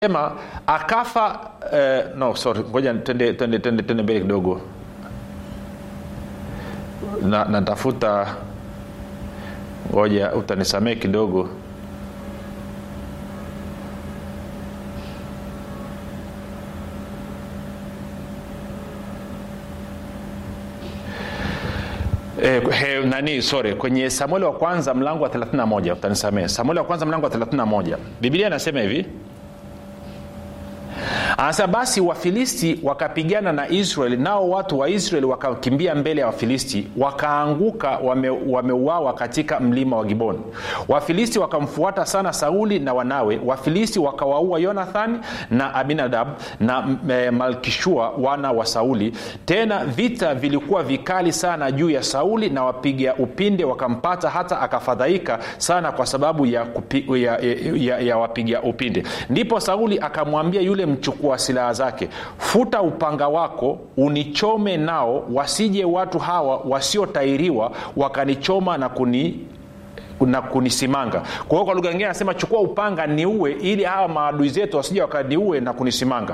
sema akafa eh, no sorry ngoja tende, tende, tende, tende mbele kidogo na natafuta ngoja utanisamee kidogo Eh, he, nani sorry kwenye samueli wa kwanza mlango wa 31 utanisamee samueli wa kwanza mlango wa 31 biblia anasema hivi anasema basi wafilisti wakapigana na israeli nao watu wa israeli wakakimbia mbele ya wafilisti wakaanguka wameuawa wame katika mlima wa giboni wafilisti wakamfuata sana sauli na wanawe wafilisti wakawaua yonathani na abinadab na e, malkishua wana wa sauli tena vita vilikuwa vikali sana juu ya sauli na wapiga upinde wakampata hata akafadhaika sana kwa sababu ya, kupi, ya, ya, ya, ya wapiga upinde ndipo sauli akamwambia yule mchukua silaha zake futa upanga wako unichome nao wasije watu hawa wasiotairiwa wakanichoma na kuni na kunisimanga kwa hiyo kwa lugha nyingine anasema chukua upanga niue ili hawa maadui zetu wasije wakaniue na kunisimanga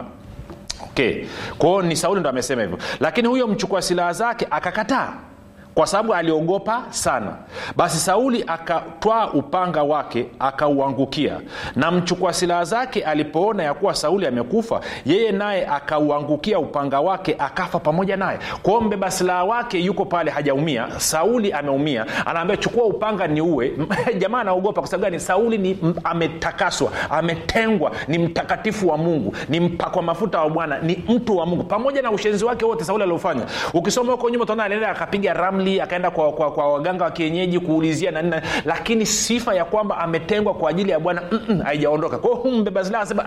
okay kwao ni sauli ndo amesema hivyo lakini huyo mchukua silaha zake akakataa kwa sababu aliogopa sana basi sauli akatwaa upanga wake akauangukia na mchukua silaha zake alipoona ya kuwa sauli amekufa yeye naye akauangukia upanga wake akafa pamoja naye kwao mbeba silaha wake yuko pale hajaumia sauli ameumia anaambia chukua upanga ni uwe jamaa anaogopa kwa sababu gani sauli ni m- ametakaswa ametengwa ni mtakatifu wa mungu ni mpakwa mafuta wa bwana ni mtu wa mungu pamoja na ushenzi wake wote sauli aliofanya ukisoma huko nyuma utaona alienda akapiga ramli akaenda kwa, kwa, kwa waganga wa kienyeji kuulizia na nini lakini sifa ya kwamba ametengwa kwa ajili ya bwana haijaondoka kwao hu mbeba silaha asema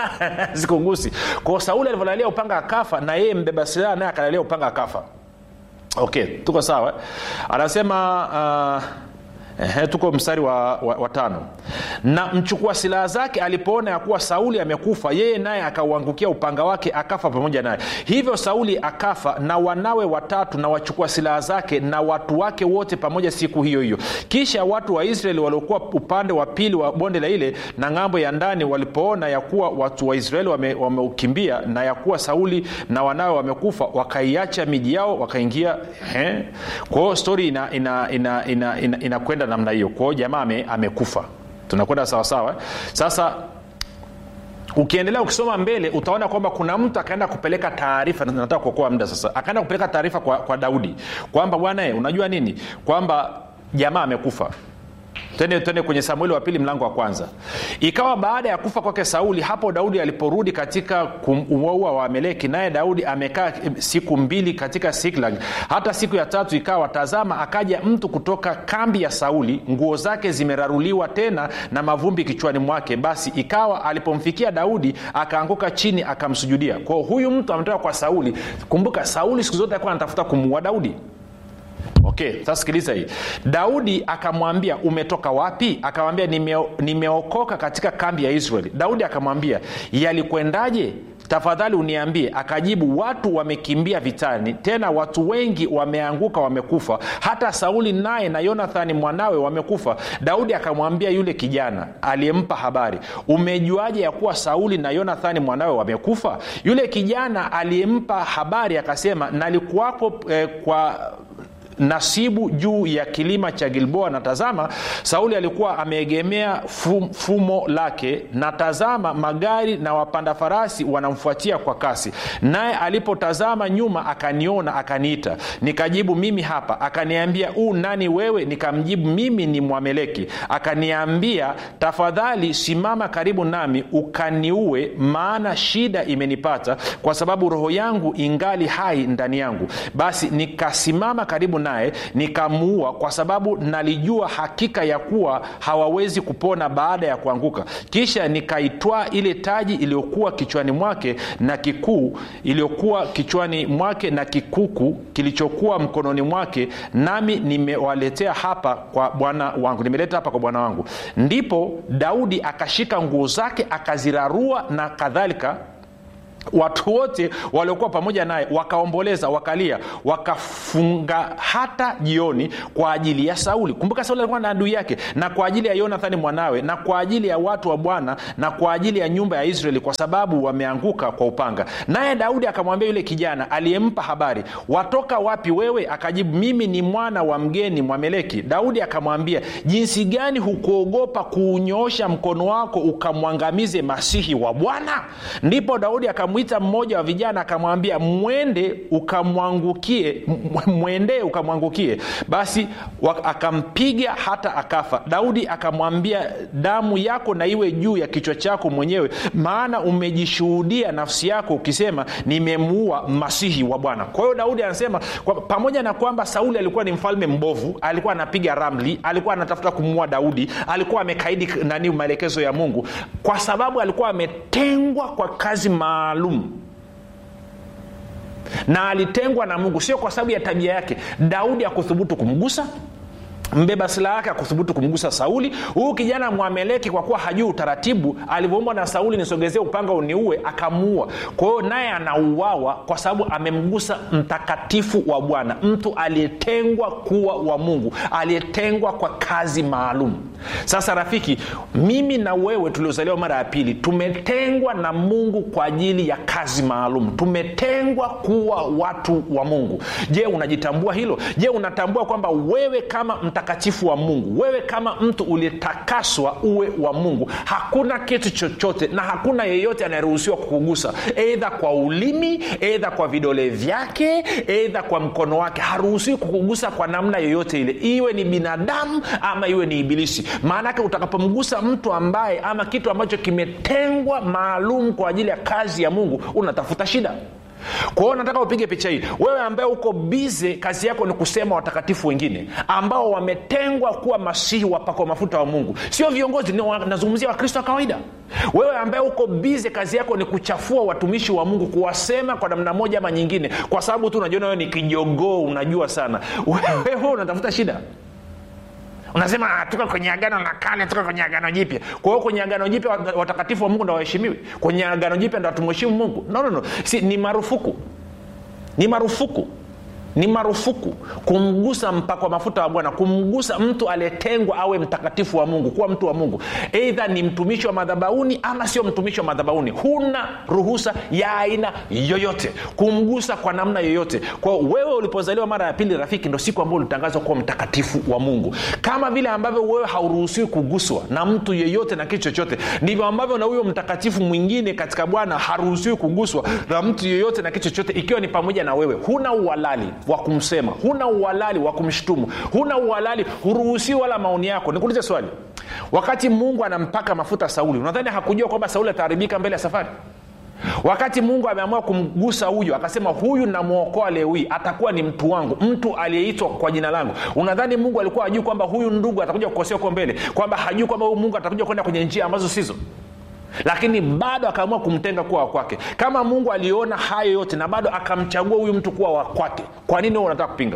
sikungusi kwao sauli alivyolalia upanga akafa na yeye mbeba silaha naye akalalia upanga akafa okay tuko sawa anasema uh, Ehe, tuko mstari wa, wa, wa tano na mchukua silaha zake alipoona ya kuwa sauli amekufa yeye naye akauangukia upanga wake akafa pamoja naye hivyo sauli akafa na wanawe watatu na wachukua silaha zake na watu wake wote pamoja siku hiyo hiyo kisha watu wa israeli waliokuwa upande wa pili wa bonde la ile na ng'ambo ya ndani walipoona ya kuwa watu wa israeli wameukimbia wame na ya kuwa sauli na wanawe wamekufa wakaiacha miji yao wakaingia kwa hiyo stori inakwenda ina, ina, ina, ina, ina, ina namna hiyo kwao jamaa ame, amekufa tunakwenda sawasawa sasa ukiendelea ukisoma mbele utaona kwamba kuna mtu akaenda kupeleka taarifa nataka kuokoa muda sasa akaenda kupeleka taarifa kwa, kwa daudi kwamba bwana unajua nini kwamba jamaa amekufa tende tende kwenye samueli wa pili mlango wa kwanza ikawa baada ya kufa kwake sauli hapo daudi aliporudi katika kumuua wa ameleki naye daudi amekaa siku mbili katika siklag hata siku ya tatu ikawa tazama akaja mtu kutoka kambi ya sauli nguo zake zimeraruliwa tena na mavumbi kichwani mwake basi ikawa alipomfikia daudi akaanguka chini akamsujudia kwao huyu mtu ametoka kwa sauli kumbuka sauli siku zote alikuwa anatafuta kumuua daudi okay sasa sikiliza hii daudi akamwambia umetoka wapi akamwambia nime, nimeokoka katika kambi ya israeli daudi akamwambia yalikwendaje tafadhali uniambie akajibu watu wamekimbia vitani tena watu wengi wameanguka wamekufa hata sauli naye na yonathani mwanawe wamekufa daudi akamwambia yule kijana aliyempa habari umejuaje ya kuwa sauli na yonathani mwanawe wamekufa yule kijana aliyempa habari akasema nalikuwapo eh, kwa nasibu juu ya kilima cha gilboa na tazama sauli alikuwa ameegemea fum, fumo lake na tazama magari na wapanda farasi wanamfuatia kwa kasi naye alipotazama nyuma akaniona akaniita nikajibu mimi hapa akaniambia uu nani wewe nikamjibu mimi ni mwameleki akaniambia tafadhali simama karibu nami ukaniue maana shida imenipata kwa sababu roho yangu ingali hai ndani yangu basi nikasimama karibu naye nikamuua kwa sababu nalijua hakika ya kuwa hawawezi kupona baada ya kuanguka kisha nikaitwaa ile taji iliyokuwa kichwani mwake na kikuu iliyokuwa kichwani mwake na kikuku kilichokuwa mkononi mwake nami nimewaletea hapa kwa bwana wangu nimeleta hapa kwa bwana wangu ndipo daudi akashika nguo zake akazirarua na kadhalika watu wote waliokuwa pamoja naye wakaomboleza wakalia wakafunga hata jioni kwa ajili ya sauli kumbuka sauli alikuwa na adui yake na kwa ajili ya yonathani mwanawe na kwa ajili ya watu wa bwana na kwa ajili ya nyumba ya israeli kwa sababu wameanguka kwa upanga naye daudi akamwambia yule kijana aliyempa habari watoka wapi wewe akajibu mimi ni mwana wa mgeni mwameleki daudi akamwambia jinsi gani hukuogopa kuunyoosha mkono wako ukamwangamize masihi wa bwana ndipo daudi akamwita mmoja wa vijana akamwambia mwende ukamwangukie m- mwendee ukamwangukie basi wa- akampiga hata akafa daudi akamwambia damu yako na iwe juu ya kichwa chako mwenyewe maana umejishuhudia nafsi yako ukisema nimemuua masihi wa bwana kwa hiyo daudi anasema kwa, pamoja na kwamba sauli alikuwa ni mfalme mbovu alikuwa anapiga ramli alikuwa anatafuta kumuua daudi alikuwa amekaidi nani maelekezo ya mungu kwa sababu alikuwa ametengwa kwa kazi maalum na alitengwa na mungu sio kwa sababu ya tabia yake daudi akuthubutu kumgusa mbeba silaha yake akuthubutu kumgusa sauli huyu kijana mwameleki kwa kuwa hajui utaratibu alivyoumbwa na sauli nisogezee upanga uniue akamuua kwa hiyo naye anauawa kwa sababu amemgusa mtakatifu wa bwana mtu aliyetengwa kuwa wa mungu aliyetengwa kwa kazi maalum sasa rafiki mimi na wewe tuliozaliwa mara ya pili tumetengwa na mungu kwa ajili ya kazi maalum tumetengwa kuwa watu wa mungu je unajitambua hilo je unatambua kwamba wewe kama mtakatifu wa mungu wewe kama mtu uliyetakaswa uwe wa mungu hakuna kitu chochote na hakuna yeyote anayeruhusiwa kukugusa eidha kwa ulimi eidha kwa vidole vyake eidha kwa mkono wake haruhusiwi kukugusa kwa namna yoyote ile iwe ni binadamu ama iwe ni ibilisi maanake utakapomgusa mtu ambaye ama kitu ambacho kimetengwa maalum kwa ajili ya kazi ya mungu unatafuta shida kwa hiyo nataka upige picha hii wewe ambaye uko bize kazi yako ni kusema watakatifu wengine ambao wametengwa kuwa masihi wapakwa mafuta wa mungu sio viongozi ni wa- nazungumzia wakristo wa kawaida wewe ambaye uko bize kazi yako ni kuchafua watumishi wa mungu kuwasema kwa namna moja ama nyingine kwa sababu tu unajiona wewe ni kijogoo unajua sana wewe unatafuta shida unasema "Ah, tuko kwenye agano la kale tuko kwenye agano jipya kwa hiyo kwenye agano jipya wat- watakatifu wa mungu ndo waheshimiwi kwenye agano jipya ndo hatumheshimu mungu no, no, no. Si, ni marufuku ni marufuku ni marufuku kumgusa mpako wa mafuta wa bwana kumgusa mtu aliyetengwa awe mtakatifu wa mungu kuwa mtu wa mungu eidha ni mtumishi wa madhabauni ama sio mtumishi wa madhabauni huna ruhusa ya aina yoyote kumgusa kwa namna yoyote kwao wewe ulipozaliwa mara ya pili rafiki ndo siku ambayo ulitangazwa kuwa mtakatifu wa mungu kama vile ambavyo wewe hauruhusiwi kuguswa na mtu yeyote na kitu chochote ndivyo ambavyo na huyo mtakatifu mwingine katika bwana haruhusiwi kuguswa na mtu yeyote na kitu chochote ikiwa ni pamoja na wewe huna uhalali wa kumsema huna uhalali wa kumshutumu huna uhalali huruhusiwi wala maoni yako nikuulize swali wakati mungu anampaka mafuta sauli unadhani hakujua kwamba sauli ataharibika mbele ya safari wakati mungu ameamua kumgusa huyu akasema huyu namwokoa leo hii atakuwa ni mtu wangu mtu aliyeitwa kwa jina langu unadhani mungu alikuwa hajui kwamba huyu ndugu atakuja kukosea huko mbele kwamba hajui kwamba huyu mungu atakuja kwenda kwenye njia ambazo sizo lakini bado akaamua kumtenga kuwa wakwake kama mungu aliona hayo yote na bado akamchagua huyu mtu kuwa wakwake kwa nini wewe unataka kupinga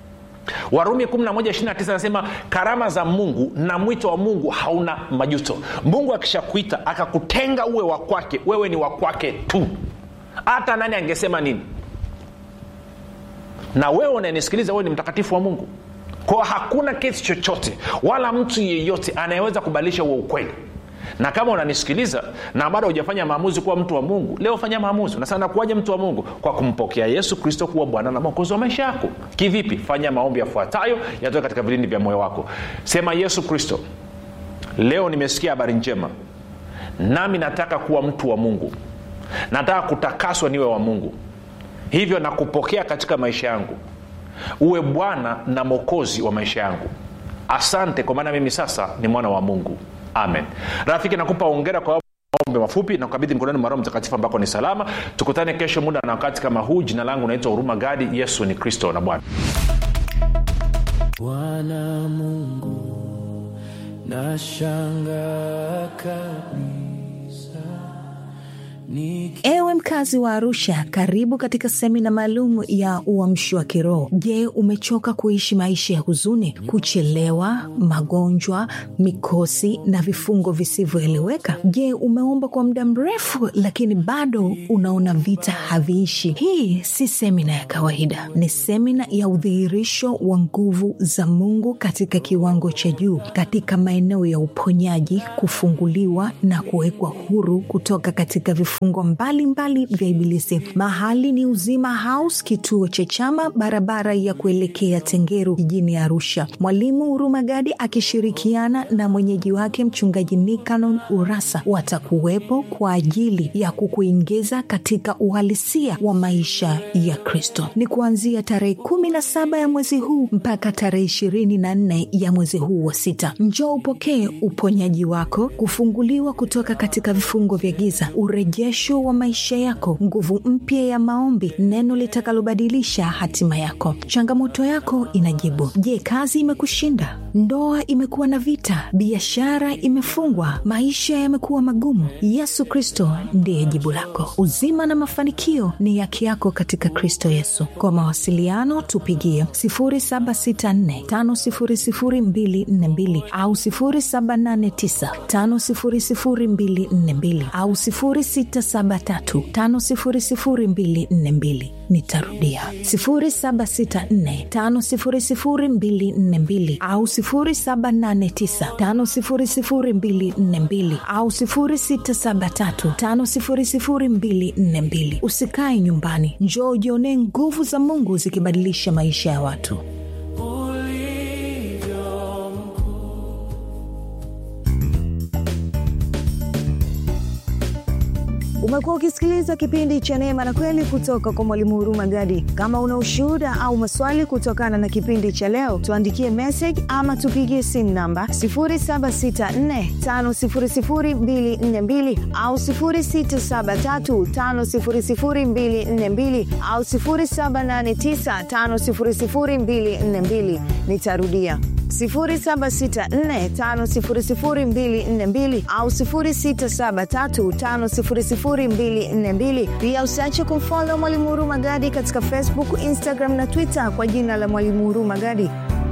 warumi 1129 anasema karama za mungu na mwito wa mungu hauna majuto mungu akishakuita akakutenga uwe wa kwake wewe ni wa kwake tu hata nani angesema nini na wewe unanisikiliza wewe ni mtakatifu wa mungu kwao hakuna kesi chochote wala mtu yeyote anayeweza kubadilisha huo ukweli na kama unanisikiliza na bado hujafanya maamuzi kuwa mtu wa mungu leo fanya maamuzi unasema kuwaje mtu wa mungu kwa kumpokea yesu kristo kuwa bwana na mwokozi wa maisha yako kivipi fanya maombi yafuatayo yatoke katika vilindi vya moyo wako sema yesu kristo leo nimesikia habari njema nami nataka kuwa mtu wa mungu nataka kutakaswa niwe wa mungu hivyo nakupokea katika maisha yangu uwe bwana na mwokozi wa maisha yangu asante kwa maana mimi sasa ni mwana wa mungu amen rafiki nakupa ongera kwa maombi mafupi na kukabidhi mkononi mwa roho mtakatifu ambako ni salama tukutane kesho muda na wakati kama huu jina langu naitwa huruma gadi yesu ni kristo na bwana bwana mungu nashanga kabisa Niki ewe Ewe mkazi wa Arusha, karibu katika semina maalum ya uamsho wa kiroho. Je, umechoka kuishi maisha ya huzuni, kuchelewa, magonjwa, mikosi na vifungo visivyoeleweka? Je, umeomba kwa muda mrefu lakini bado unaona vita haviishi? Hii si semina ya kawaida, ni semina ya udhihirisho wa nguvu za Mungu katika kiwango cha juu, katika maeneo ya uponyaji, kufunguliwa na kuwekwa huru kutoka katika vifungo mbalimbali vya Ibilisi. Mahali ni Uzima House, kituo cha Chama, barabara ya kuelekea Tengeru jijini Arusha. Mwalimu Huruma Gadi akishirikiana na mwenyeji wake mchungaji Nikanon Urasa watakuwepo kwa ajili ya kukuingiza katika uhalisia wa maisha ya Kristo. Ni kuanzia tarehe kumi na saba ya mwezi huu mpaka tarehe ishirini na nne ya mwezi huu wa sita. Njoo upokee uponyaji wako, kufunguliwa kutoka katika vifungo vya giza, urejesho wa maisha yako, nguvu mpya ya maombi, neno litakalobadilisha hatima yako. Changamoto yako inajibu. Je, kazi imekushinda? Ndoa imekuwa na vita? Biashara imefungwa? Maisha yamekuwa magumu? Yesu Kristo ndiye jibu lako. Uzima na mafanikio ni haki yako katika Kristo Yesu. Kwa mawasiliano tupigie 0764500242 au 0789500242 au 0673500242. Nitarudia 0764500242 au 0789500242 au 0673500242. Usikae nyumbani, njoo ujionee nguvu za Mungu zikibadilisha maisha ya watu. Umekuwa ukisikiliza kipindi cha Neema na Kweli kutoka kwa Mwalimu Huruma Gadi. Kama una ushuhuda au maswali kutokana na kipindi cha leo, tuandikie message ama tupigie simu namba 0764500242 au 0673500242 au 0789500242. Nitarudia 0764500242 au 0673500242. Pia usiache kumfolo Mwalimu Huruma Gadi katika Facebook, Instagram na Twitter kwa jina la Mwalimu Huruma Gadi.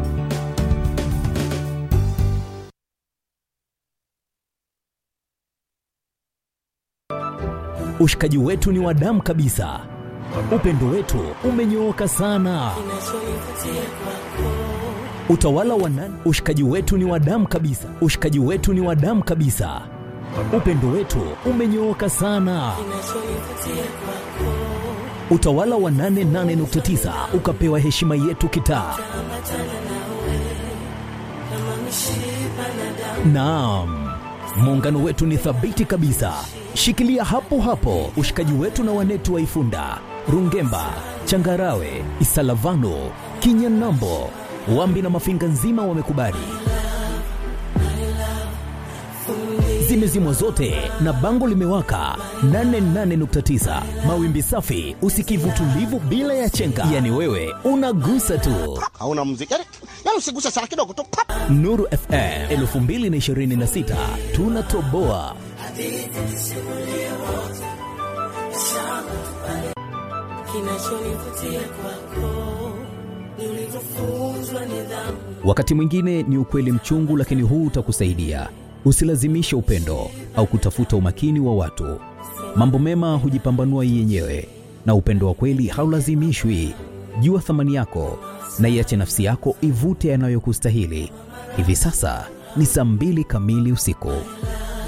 Ushikaji wetu ni wa damu kabisa, upendo wetu umenyooka sana. Utawala wa nani? Ushikaji wetu ni wa damu kabisa, ushikaji wetu ni wa damu kabisa. Upendo wetu umenyooka sana. Utawala wa 88.9 ukapewa heshima yetu kitaa. Naam, muungano wetu ni thabiti kabisa. Shikilia hapo hapo ushikaji wetu na wanetu wa Ifunda, Rungemba, Changarawe, Isalavano, Kinyanambo, Wambi na Mafinga nzima wamekubali. Zimezimwa zote na bango limewaka 88.9 mawimbi safi, usikivu tulivu bila ya chenga, yani wewe unagusa tu. hauna muziki yani, yani usiguse sana kidogo tu pap. Nuru FM 2026 tunatoboa. Kinachonivutia kwako ni ulivyofunzwa nidhamu. Wakati mwingine ni ukweli mchungu, lakini huu utakusaidia. Usilazimishe upendo au kutafuta umakini wa watu. Mambo mema hujipambanua yenyewe, na upendo wa kweli haulazimishwi. Jua thamani yako na iache nafsi yako ivute yanayokustahili. Hivi sasa ni saa mbili kamili usiku.